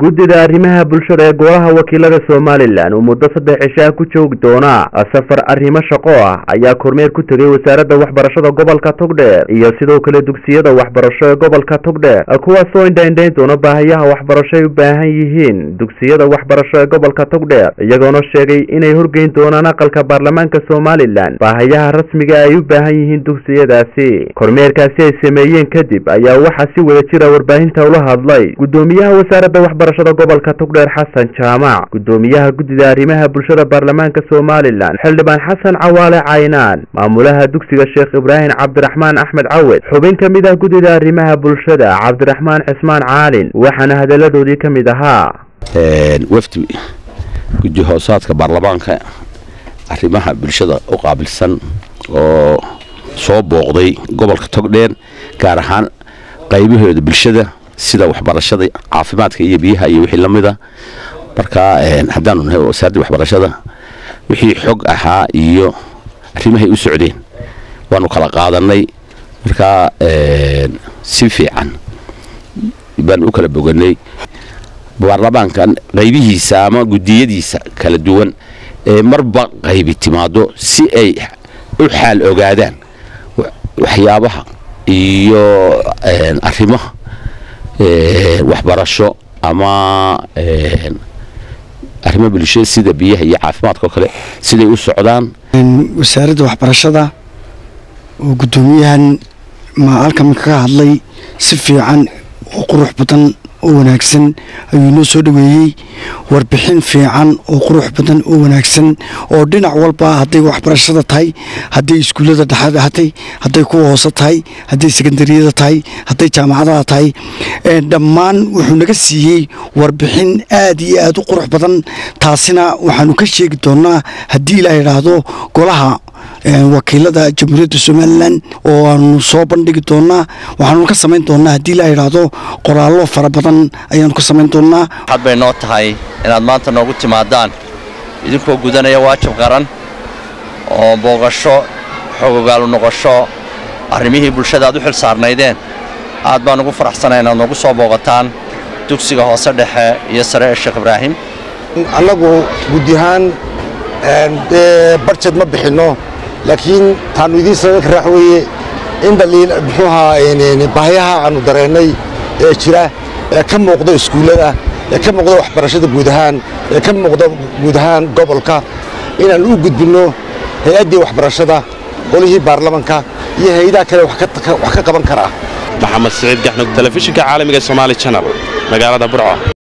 guddida arrimaha bulshada ee golaha wakiilada somalilan oo muddo saddex cishaa ku joogi doona safar arrimo shaqo ah ayaa kormeer ku tegay wasaaradda waxbarashada gobolka togdheer iyo sidoo kale dugsiyada waxbarasho ee gobolka togdheer kuwaasoo indhaindhayn doona baahiyaha waxbarasho ay u baahan yihiin dugsiyada waxbarasho ee gobolka togdheer iyagoona sheegay inay horgeyn doonaan aqalka baarlamaanka somalilan baahiyaha rasmiga ay u baahan yihiin dugsiyadaasi kormeerkaasi ay sameeyeen kadib ayaa waxaa si wada jira warbaahinta ula hadlay guddoomiyaha wasaaradda waxbarashada gobolka togdheer xasan jaamac guddoomiyaha guddida arrimaha bulshada baarlamaanka somalilan xildhibaan xasan cawaale caynaan maamulaha dugsiga sheekh ibraahim cabdiraxmaan axmed cawed xubin ka mid ah guddida arrimaha bulshada cabdiraxmaan cismaan caalin waxaana hadalladoodii ka mid ahaa wafdi guddi hoosaadka baarlamaanka arrimaha bulshada u qaabilsan oo soo booqday gobolka togdheer gaar ahaan qaybahooda bulshada sida waxbarashada caafimaadka iyo biyaha iyo wixii lamida markaa haddaanu nahay wasaaradda waxbarashada wixii xog ahaa iyo arrimahay u socdeen waanu kala qaadanay markaa si fiican baanu u kala boganay baarlamaankan qaybihiisa ama gudiyadiisa kala duwan ee marba qaybi timaado si ay u xaal ogaadaan waxyaabaha iyo arrimaha waxbarasho ama arrimo bulshada sida biyaha iyo caafimaadka oo kale siday u socdaan wasaaradda waxbarashada oo guddoomiyahan ma halkan kaga hadlay si fiican oo qurux badan oo wanaagsan ayuu inoo soo dhoweeyey warbixin fiican oo qurux badan oo wanaagsan oo dhinac walba hadday waxbarashada tahay hadday iskuullada dhexaad ahatay hadday kuwa hoose tahay hadday sekondariyada tahay hadday jaamacadaha tahay dhammaan wuxuu naga siiyey warbixin aad iyo aad u qurux badan taasina waxaanu ka sheegi doonaa haddii ilaa idhaahdo golaha wakiilada jamhuuriyadda somalilan oo aanu soo bandhigi doonaa waxaanu ka samayn doonaa haddii la idhaahdo qoraallo fara badan ayaanu ka samayn doonaa waxaad bay noo tahay inaad maanta noogu timaadaan idinkoo gudanaya waajib qaran oo booqasho xogogaalu noqosho arrimihii bulshada aad u xil saarnaydeen aad baan ugu faraxsanay inaad noogu soo booqataan dugsiga hoose dhexe iyo sare ee sheekh ibraahim annagu guddi ahaan dee barjed ma bixinno laakiin taannu idiin sababka raax weeye in dhaliil muxuu ahaa baahiyaha aannu dareennay ee jira ee ka muuqda iskuullada ee ka muuqda waxbarashada guud ahaan ee ka muuqda guud ahaan gobolka inaan u gudbinno hay-addii waxbarashada qolihii baarlamanka iyo hay-adaha kale wax ka qaban karaa maxamed siciid gaxnug telefishinka caalamiga somaali janal magaalada burco